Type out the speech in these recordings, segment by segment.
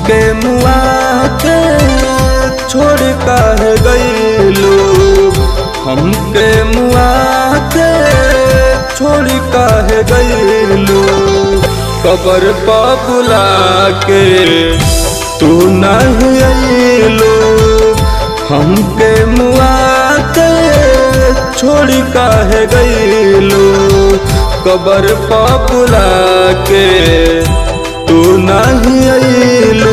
हमके मुआ के छोड़ काहे गईलो हमके मुआ के छोड़ काहे गईलो कबर पा बुला के तू नहीं अइलो हमके मुआ के छोड़ काहे गईलो कबर पा बुला के तू नहीं अइलो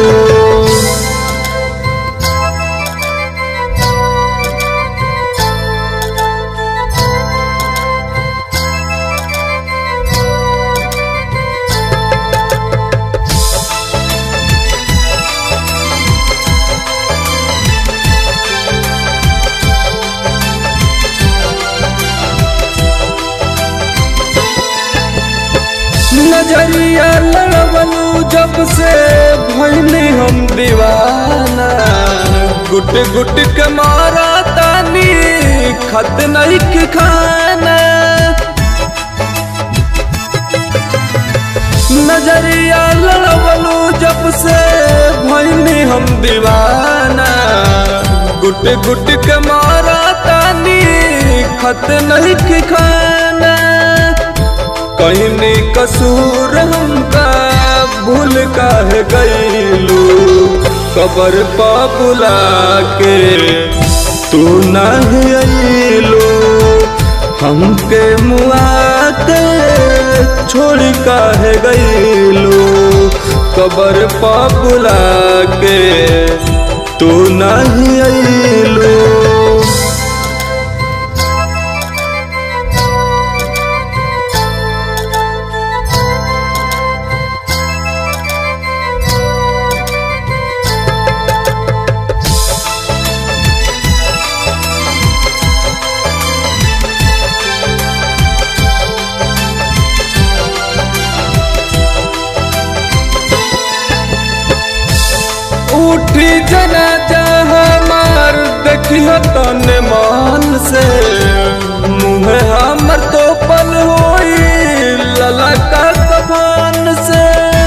नजरिया लड़बलू जब से भैली हम दीवाना गुट गुट के मारा तानी खत नहीं के खाना नजरिया लड़बलू जब से भैली हम दीवाना गुट गुट के मारा तानी खत नहीं के खाना कहनी कसूर हमका भूल काहे गईलू कबर पा बुला के तू नहीं अइलू हमके मुआ के छोड़ काहे गईलू कबर पा बुला के तू नहीं अइलू उठी जना हमार देखियो तन मान से मुँह हमर तो पल होई ललका कफान से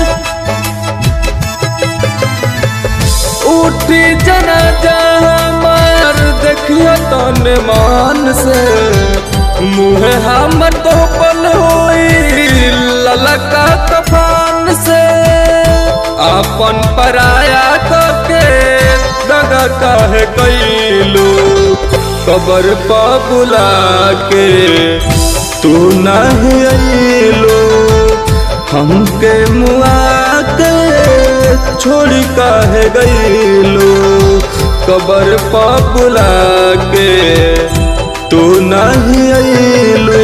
उठी जना हमार देखियो तन मान से मुँह हमर तो पल होई ललका कफान से अपन पराया के दगा काहे कैलू कबर पा बुला के तू नहीं अइलू हमके मुआ के छोड़ काहे गईलू कबर पा बुला के तू नहीं अइलू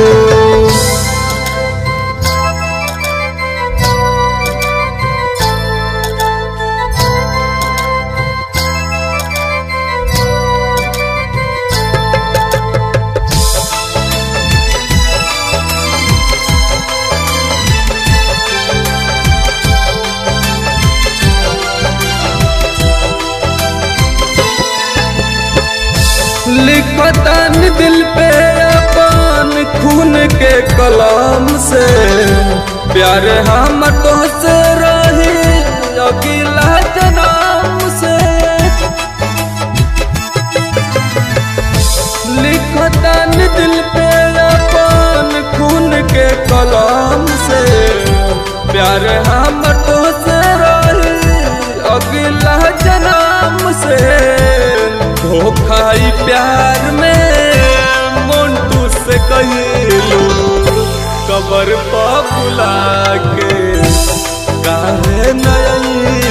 लिखतन दिल पे अपन खून के कलाम से प्यार हम तो से रही अगला जनाम से लिखतन दिल पे अपन खून के कलाम से प्यार हम तो से रही अगला जनाम से धोखाई प्यार में मोन्टू से कहिलू कबर पा बुला के काहे नहीं